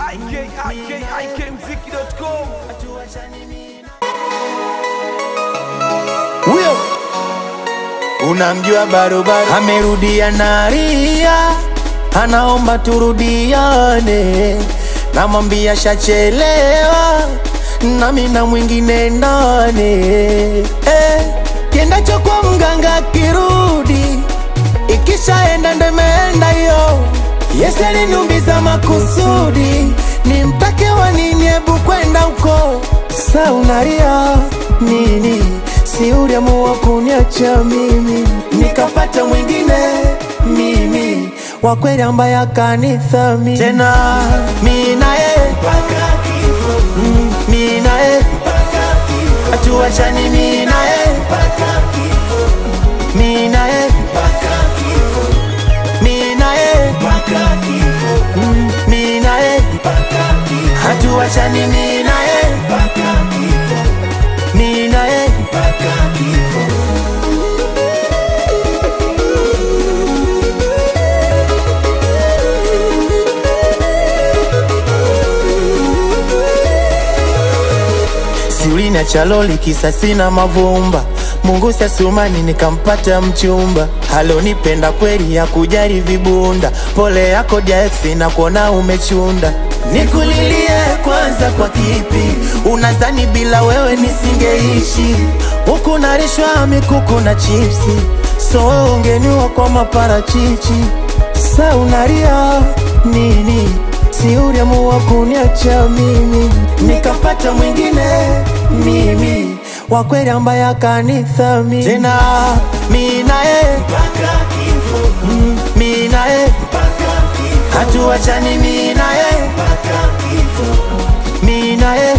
ikikmziki.com huyo unamjua barobaro amerudia naria anaomba turudiane namwambia shachelewa nami na mwingine ndani eh, kiendacho kwa mganga kirudi ikishaenda ndo imeenda hiyo Yesu aliniumiza makusudi nimtake wa nini hebu kwenda huko sa unaria nini si uliamua kuniacha mimi nikapata mwingine mimi wa kweli ambaye akanithami tena mi naye Mm, mi naye hatuachani mi naye mi naye mi naye Mm, mi naye hatuachani mi naye mi naye siulina chaloli kisa sina mavumba mungu sasumani nikampata mchumba halonipenda kweli ya kujali vibunda pole yako jaeksi na kuona umechunda nikulilie kwanza kwa kipi unadhani bila wewe nisingeishi huku narishwa mikuku na chipsi so wewe ungeniwa kwa maparachichi sa unaria nini si uliamua kuniacha mimi nikapata mwingine mimi wa kweli ambaye akanithami tena mi naye Mm, mi naye hatuachani mi naye mi naye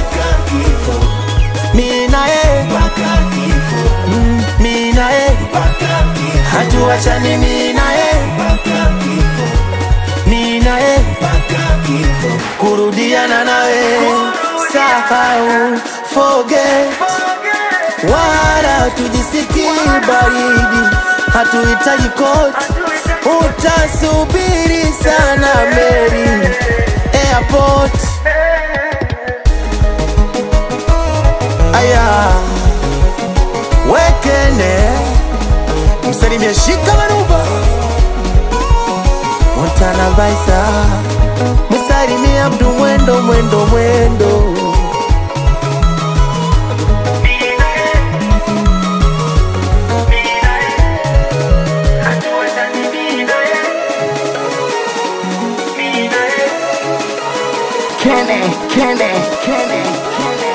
mi naye Mm, mi naye hatuachani mi naye mi naye kurudiana nawe sahau forget wala tujisiki baridi hatuhitaji koti utasubiri sana meri airport aya wekene msalimia shika manuva montana vaisa msalimia mdu mwendo mwendo mwendo Kenny, Kenny, Kenny, Kenny.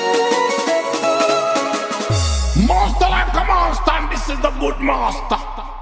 Master like a monster, and this is the good master.